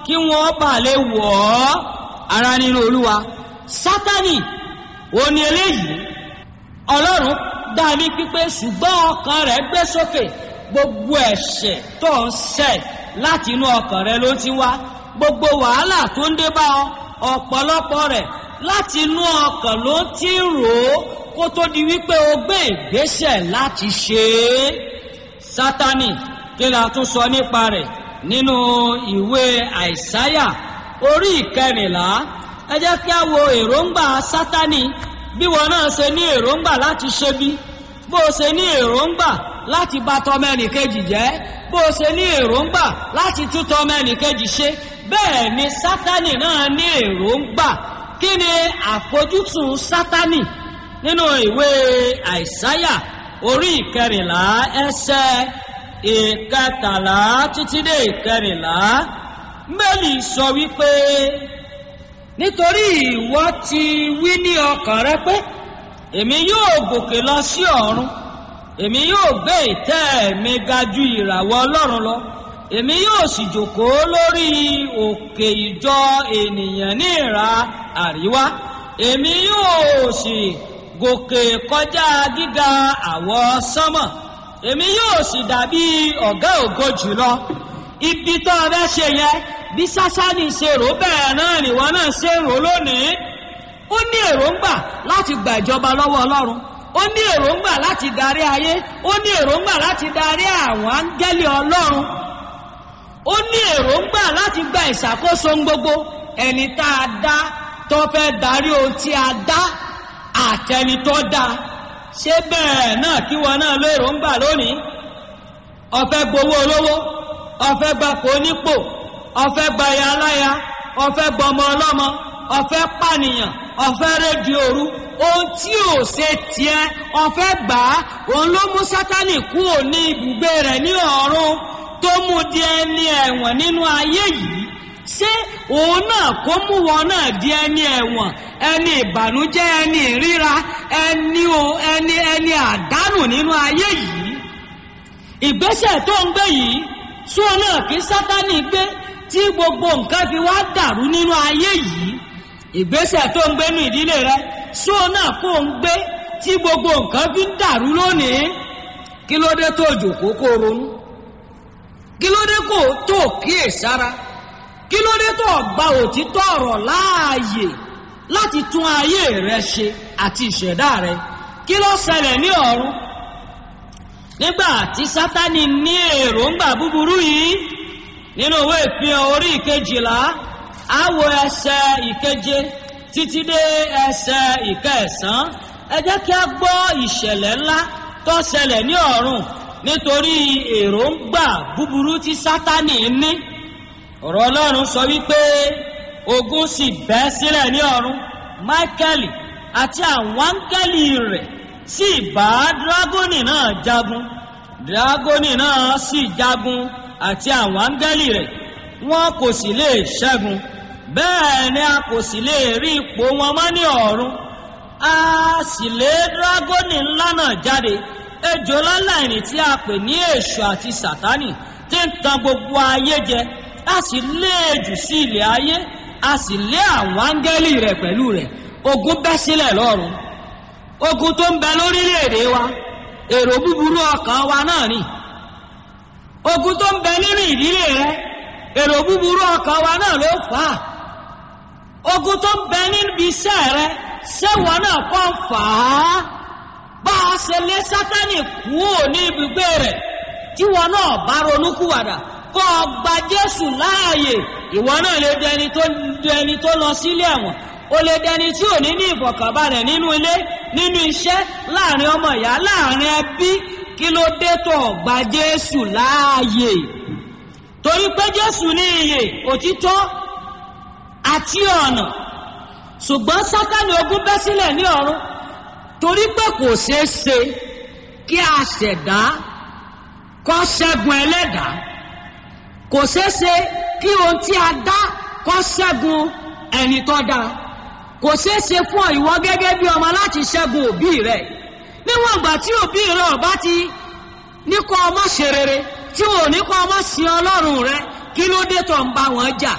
kí wọ́n bà lè wọ̀ ọ́ ara nínú olúwa sátani òun ni eléyìí ọlọ́run dá ní pípé ṣùgbọ́n ọkàn rẹ̀ gbé sókè gbogbo ẹ̀ṣẹ̀ tó ń ṣẹ̀ láti inú ọkàn rẹ̀ ló ti wá gbogbo wàhálà tó ń dé bá ọ ọ̀pọ̀lọpọ̀ rẹ̀ láti inú ọkàn ló ti rò ó kó tó di wípé o gbé ìgbésẹ̀ láti ṣe é sátani kí la tún sọ nípa rẹ̀ nínú ìwé àìsáyà orí ìkẹrìnlá ẹ jẹ́ kí a wo èròǹgbà sátani bí wọn náà ṣe ní èròǹgbà láti ṣe bí bó o ṣe ní èròǹgbà láti bà tọmẹnìkejì jẹ́ bó o ṣe ní èròǹgbà láti tún tọmẹnìkejì ṣe bẹ́ẹ̀ ni sátani náà ní èròǹgbà kí ni àfojúsùn sátani nínú ìwé àìsáyà orí ìkẹrìnlá ẹsẹ ìkẹtàlá títí dé ìkẹrìnlá mẹ́lì sọ wípé nítorí ìwọ ti wí ní ọkàn rẹ pé èmi yóò gòkè lọ sí ọ̀run èmi yóò gbé ìtẹ́ mi ga ju ìràwọ̀ ọlọ́run lọ èmi yóò sì jòkóó lórí òkè ìjọ ènìyàn ní ìhà àríwá èmi yóò sì gòkè kọjá gíga àwọ sánmọ̀ èmi yóò sì dàbí ọ̀gá ògo jùlọ ibi tó o fẹ́ ṣe yẹn bí sásánì ṣe rò bẹ́ẹ̀ náà nìwọ náà ṣe rò lónìí ó ní èròǹgbà láti gba ìjọba lọ́wọ́ ọlọ́run ó ní èròǹgbà láti darí ayé ó ní èròǹgbà láti darí àwọn áńgẹ́lì ọlọ́run ó ní èròǹgbà láti gba ìṣàkóso gbogbo ẹni tá a dá tó fẹ́ darí ohun tí a dá àtẹni tó dá ṣé bẹ́ẹ̀ náà kí wọn náà ló èròǹgbà lónìí ọ̀fẹ́ gbowó olówó ọ̀fẹ́ gbapò onípò ọ̀fẹ́ gbaya aláya ọ̀fẹ́ gbọmọ ọlọ́mọ ọ̀fẹ́ pànìyàn ọ̀fẹ́ rédíò òru ohun tí ò ṣe tiẹ̀ ọ̀fẹ́ gbà á òun ló mú sátánì kúrò ní ibùgbé rẹ̀ ní ọ̀run tó mú di ẹni ẹ̀wọ̀n nínú ayé yìí ṣé òun náà kó mú wọn náà di ẹni ẹ̀wọ̀n ẹni ìbànújẹ́ ẹni ìríra ẹni o ẹni ẹni àdánù nínú ayé yìí ìgbésẹ̀ tó ń gbé yìí sọ náà kí sátánì gbé tí gbogbo nǹkan fi wá dàrú nínú ayé yìí ìgbésẹ̀ tó ń gbé nínú ìdílé rẹ sọ náà kó ń gbé tí gbogbo nǹkan fi ń dàrú lónìí kí ló dé tó jòkó kó ronú kí ló dé kó tó kíyèsára kí ló dé tó gba òtítọ́ ọ̀rọ̀ láàyè láti tún ayé rẹ ṣe àti ìṣẹ̀dá rẹ kí ló ṣẹlẹ̀ ní ọ̀run nígbà tí sátani ní èròǹgbà búburú yìí nínú ìwé ìfihàn orí ìkejìlá àwọ ẹsẹ ìkeje títí dé ẹsẹ ìkẹsàn ẹ jẹ́ kí a gbọ́ ìṣẹ̀lẹ̀ ńlá tó ṣẹlẹ̀ ní ọ̀run nítorí èròǹgbà búburú tí sátani ní ọ̀rọ̀ ọlọ́run sọ wípé ogun sì bẹ́ sílẹ̀ ní ọ̀run máíkẹ́lì àti àwọn áńgẹ́lì rẹ̀ sì bá dragoni náà jagun dragoni náà sì jagun àti àwọn áńgẹ́lì rẹ̀ wọn kò sì lè ṣẹ́gun bẹ́ẹ̀ ni a kò sì lè rí ipò wọn mọ́ ní ọ̀run a sì lé dragoni ńlá náà jáde ejò láláìní tí a pè ní èṣù àti sátánì tí ń tan gbogbo ayé jẹ a sì lé ejù sí ilẹ̀ ayé a sì lé àwọn áńgẹ́lì rẹ̀ pẹ̀lú rẹ̀ ogun bẹ́ sílẹ̀ lọ́run ogun tó ń bẹ lórílẹ̀‐èdè wa èrò búburú ọkàn wa náà ni ogun tó ń bẹ nínú ìdílé rẹ èrò búburú ọkàn wa náà ló fà á ogun tó ń bẹ níbi iṣẹ́ rẹ ṣéwọ náà kọ́ fà á bá a ṣe lé sátánì kúrò ní ibùgbé rẹ̀ tí wọn náà bá ronúkúwàdà kọ́ ọ gba jésù láàyè ìwọ náà lè dẹni tó dẹni tó lọ sílé ẹ̀wọ̀n o lè dẹni tí ò ní ní ìfọ̀kànbalẹ̀ nínú ilé nínú iṣẹ́ láàrin ọmọ ìyá láàrin ẹbí kí ló dé tó gba jésù láàyè torí pé jésù ní iyè òtítọ́ àti ọ̀nà ṣùgbọ́n sátani ogun bẹ́ sílẹ̀ ní ọ̀run torí pé kò ṣeé ṣe kí a ṣẹ̀dá kọ́ ṣẹ́gun ẹlẹ́dàá kò ṣeé ṣe kí ohun tí a dá kọ́ ṣẹ́gun ẹni tó dáa kò ṣeé ṣe fún ìwọ gẹ́gẹ́ bí ọmọ láti ṣẹ́gun òbí rẹ̀ níwọ̀n ìgbà tí òbí rẹ̀ ọba ti ní kọ́ ọmọ ṣe rere tí wọn ò ní kọ́ ọmọ sí ọlọ́run rẹ kí ló dé tó ń bá wọn jà